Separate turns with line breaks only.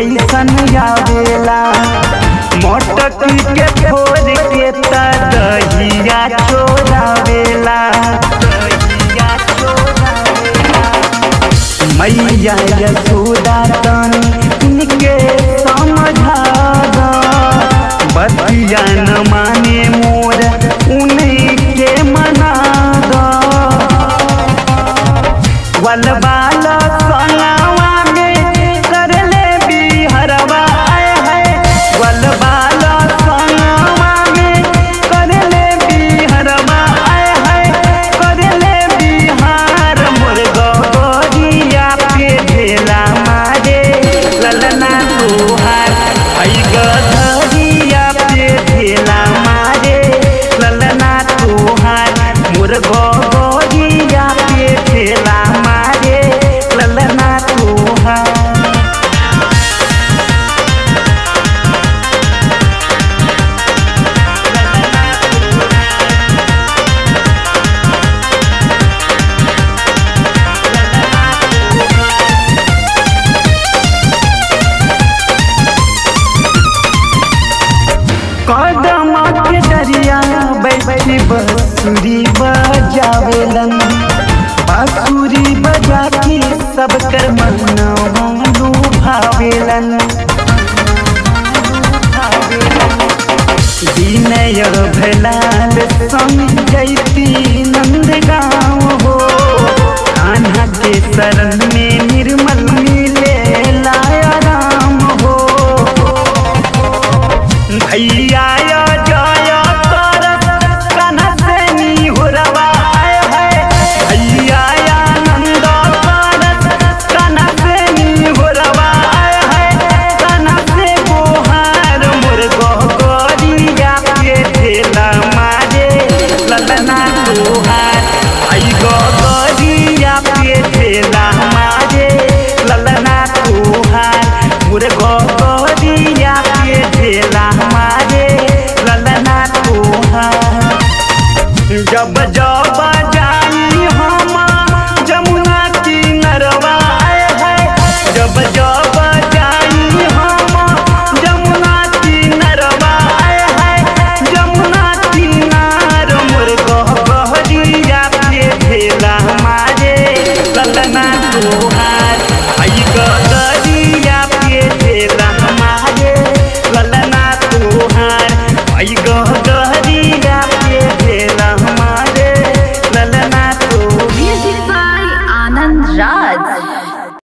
जैसन आवेला मोटकी के फोड़ के त दहिया चोरावेला दहिया चोरावेला मैया यशोदा तनी उनके समझा द बतिया न माने मोर उनके मना द वलबाल संगवा में करले बिहरवा आए है वलबाल संगवा में करले बिहरवा आए है करले बिहार मोर गौरिया पे ढेला मारे ललना तुहार आई गधरिया पे ढेला मारे ललना तुहार मोर गौरिया पे ढेला मारे ललना तुहार कदम के दरिया बैठी बसुरी बजावेलन बांसुरी बजा के सब कर मनवा लुभावेलन विनय भलाल संग जैती नंद गाँव हो कान्हा के शरण